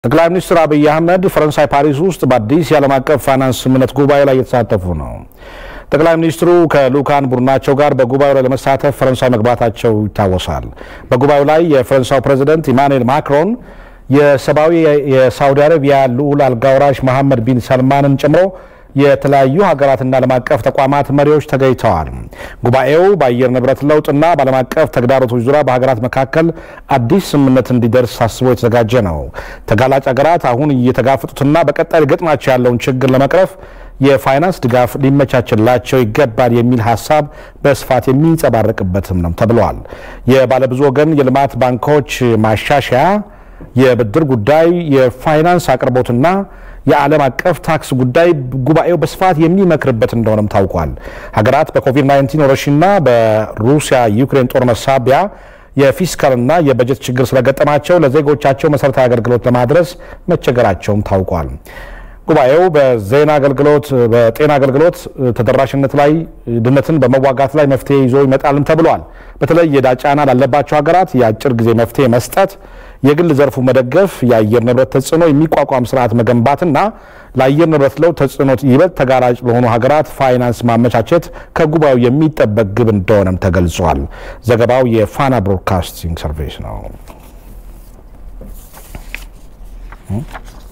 ጠቅላይ ሚኒስትር አብይ አህመድ ፈረንሳይ ፓሪስ ውስጥ በአዲስ የዓለም አቀፍ ፋይናንስ ስምምነት ጉባኤ ላይ እየተሳተፉ ነው። ጠቅላይ ሚኒስትሩ ከልኡካን ቡድናቸው ጋር በጉባኤው ላይ ለመሳተፍ ፈረንሳይ መግባታቸው ይታወሳል። በጉባኤው ላይ የፈረንሳዩ ፕሬዚደንት ኢማኑኤል ማክሮን የሰብአዊ የሳውዲ አረቢያ ልዑል አልጋውራሽ መሐመድ ቢን ሰልማንን ጨምሮ የተለያዩ ሀገራትና ዓለም አቀፍ ተቋማት መሪዎች ተገኝተዋል። ጉባኤው በአየር ንብረት ለውጥና በዓለም አቀፍ ተግዳሮቶች ዙሪያ በሀገራት መካከል አዲስ ስምምነት እንዲደርስ አስቦ የተዘጋጀ ነው። ተጋላጭ ሀገራት አሁን እየተጋፈጡትና በቀጣይ ሊገጥማቸው ያለውን ችግር ለመቅረፍ የፋይናንስ ድጋፍ ሊመቻችላቸው ይገባል የሚል ሀሳብ በስፋት የሚንጸባረቅበትም ነው ተብሏል። የባለብዙ ወገን የልማት ባንኮች ማሻሻያ፣ የብድር ጉዳይ፣ የፋይናንስ አቅርቦትና የዓለም አቀፍ ታክስ ጉዳይ ጉባኤው በስፋት የሚመክርበት እንደሆነም ታውቋል። ሀገራት በኮቪድ-19 ወረርሽኝና በሩሲያ ዩክሬን ጦርነት ሳቢያ የፊስካልና የበጀት ችግር ስለገጠማቸው ለዜጎቻቸው መሰረታዊ አገልግሎት ለማድረስ መቸገራቸውም ታውቋል። ጉባኤው በዜና አገልግሎት፣ በጤና አገልግሎት ተደራሽነት ላይ ድህነትን በመዋጋት ላይ መፍትሄ ይዞ ይመጣልም ተብሏል። በተለይ የዕዳ ጫና ላለባቸው ሀገራት የአጭር ጊዜ መፍትሄ መስጠት፣ የግል ዘርፉ መደገፍ፣ የአየር ንብረት ተጽዕኖ የሚቋቋም ስርዓት መገንባትና ለአየር ንብረት ለውጥ ተጽዕኖ ይበልጥ ተጋላጭ ለሆኑ ሀገራት ፋይናንስ ማመቻቸት ከጉባኤው የሚጠበቅ ግብ እንደሆነም ተገልጿል። ዘገባው የፋና ብሮድካስቲንግ ሰርቪስ ነው።